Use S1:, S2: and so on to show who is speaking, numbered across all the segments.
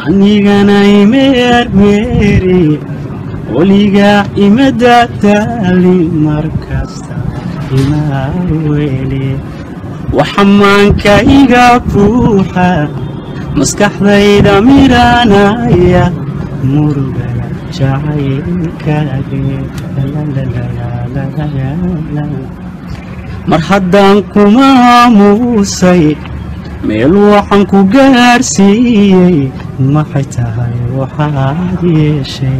S1: anigana imeermeeri weligaa imadadaali markasta imaa weli waxamaanka iga buuxa maskaxdayda miranaya murugaya jacaylkaage mar haddaan kuma aamuusay meel waxaan ku gaarsiiyey maxay tahay waxaad yeeshay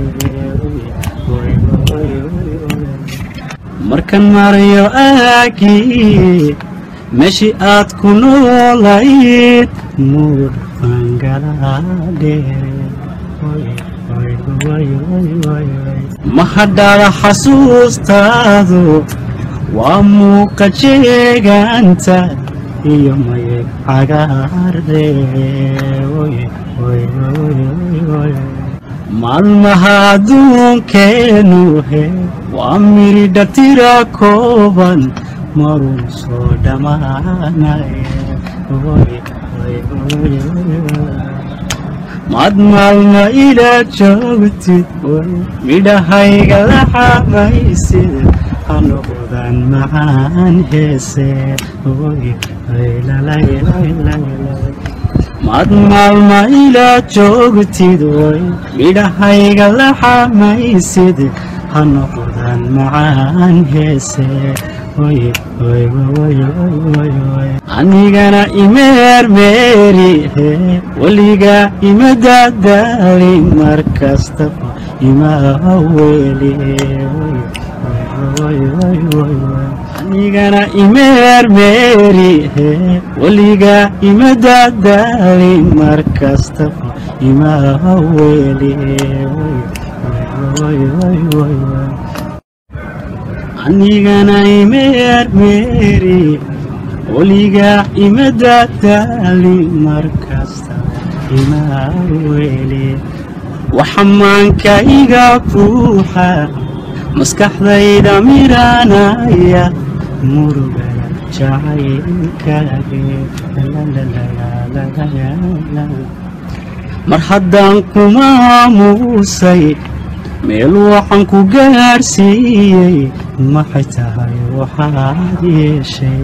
S1: markan marayo aagii meeshii aad ku noolayd muur ma hadhaada xasuustaadu waa muuqa jeegaanta iyo mayeg cagaare maalmaha adduunkeenu he waa miridha tira kooban maruu soo dhammaanay maad maalma ila joogtid midhahayga la xamaysid hanoqdan macaan heese maad maalma ila joogtid way midhahayga la xamaysid hanoqdan macaan heese anigana imeermeeri weligaa imadadaali markastaba imaa weli anigana imeermeeri weligaa imadadaali markastaba imaa weli anigana imeermeeri weligaa imadadaali markasta imaa weli waxamaanka iga buuxa maskaxdayda miranaya murugaya jacaylkaage mar haddaan kuma aamuusay meel waxaan ku gaarsiiyey maxay tahay waxaad yeeshay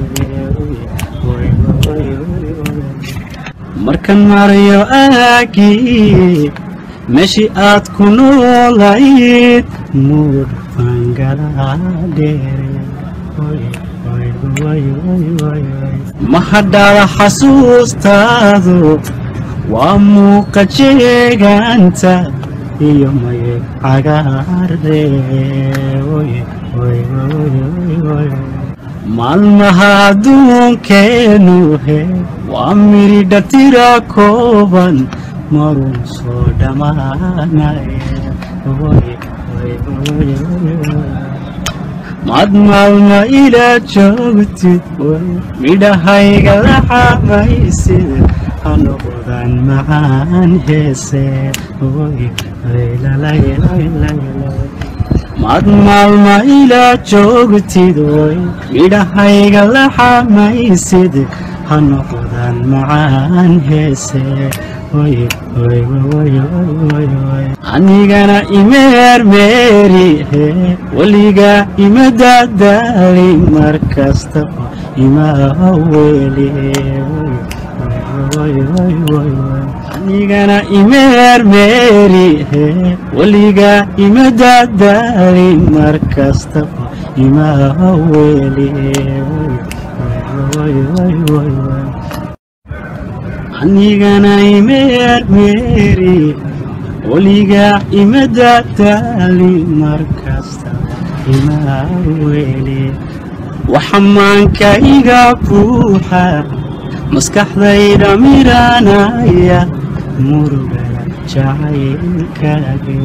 S1: markan marayo aagii meeshii aad ku noolayd muur ma hadhaada xasuustaadu waa muuqa jeegaanta iyo mayeg cagaare maalmaha adduunkeenu he waa miridha tira kooban maruu soo dhammaanay maad maalma ila joogtid midhahayga la xamaysid hanoqdan macaan heese maad maalma ila joogtid way midhahayga la xamaysid hanoqdan macaan heese anigana imeermeeri weligaa imadadaali markastaba imaa weli anigana imeermeeri weligaa imadadaali markastaba imaa weli anigana imeermeeri weligaa imadadaali markasta imaa weli waxamaanka iga buuxa maskaxdayda miranaya murugaya jacaylkaage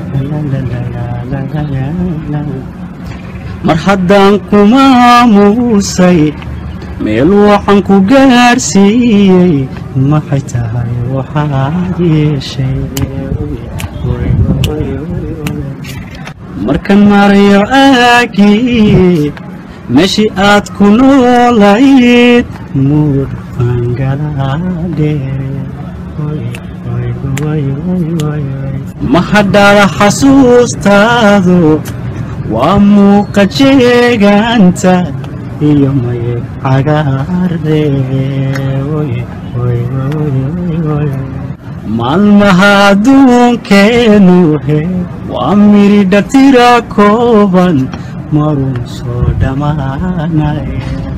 S1: mar haddaan kuma aamuusay meel waxaan ku gaarsiiyey maxay tahay waxaad yeeshay markan marayo aagii meeshii aad ku noolayd muur baan galaa dheere ma hadhaada xasuustaadu waa muuqa jeegaanta iyo mayeg cagaare maalmaha adduunkeenu he waa miridha tira kooban marun soo dhammaanaya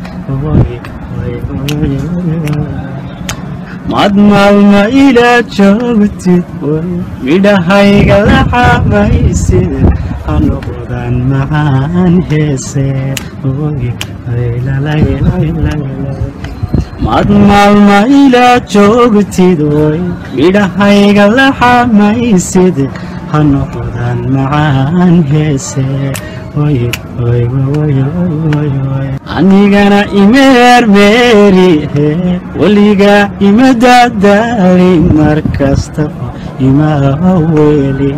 S1: maad maalma ila joogtid midhahayga la xamaysid ha noqdaan macaan heese maad maalma ila joogtid oy midhahayga la xamaysid ha noqdaan macaan heese anigana imeermeeri he weliga ima dadaali mar kastaba ima weli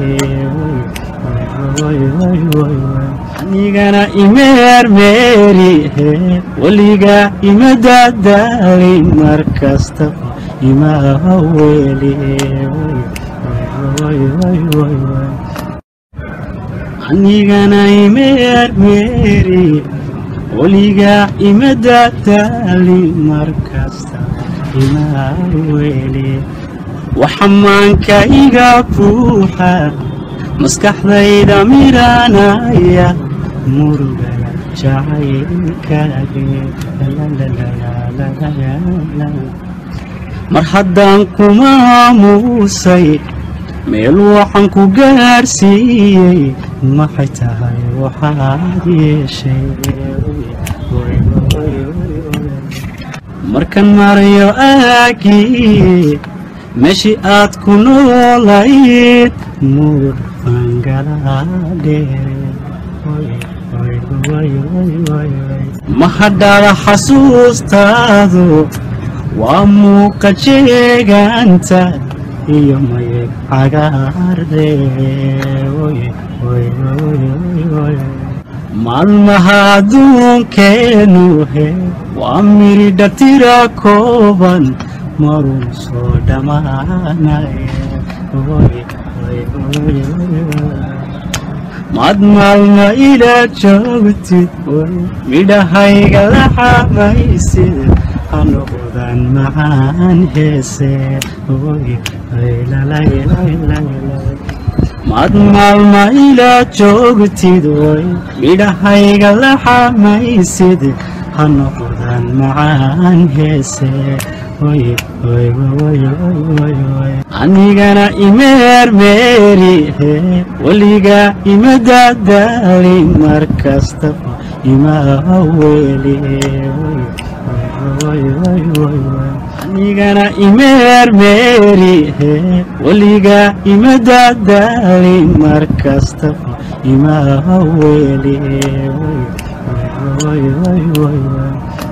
S1: anigana imeermeeri he weliga ima dadaali mar kastaba ima weli anigana imeermeeri weliga ima dadaali mar kasta ima weli waxamaanka iga buuxa maskaxdayda miranaya murugaya jacaylkaage mar haddaan kuma aamuusay meel waxaan ku gaarsiiyey maxay tahay waxaad yeeshay markan marayo aagii meeshii aad ku noolayd muur ma hadhaada xasuustaadu waa muuqa jeegaanta iyo mayeg cagaare maalmaha adduunkeenu he waa miridha tira kooban marun soo dhammaanaya maad maalma ila joogtid midhahayga la xamaysid ha noqdaan macaan heese maad maalma ila joogtid oy midhahayga la xamaysid ha noqdaan macaan heese anigana imeermeeri he weliga ima dadaali mar kastaba ima weli anigana imeermeeri he weliga ima dadaali mar kastaba ima weli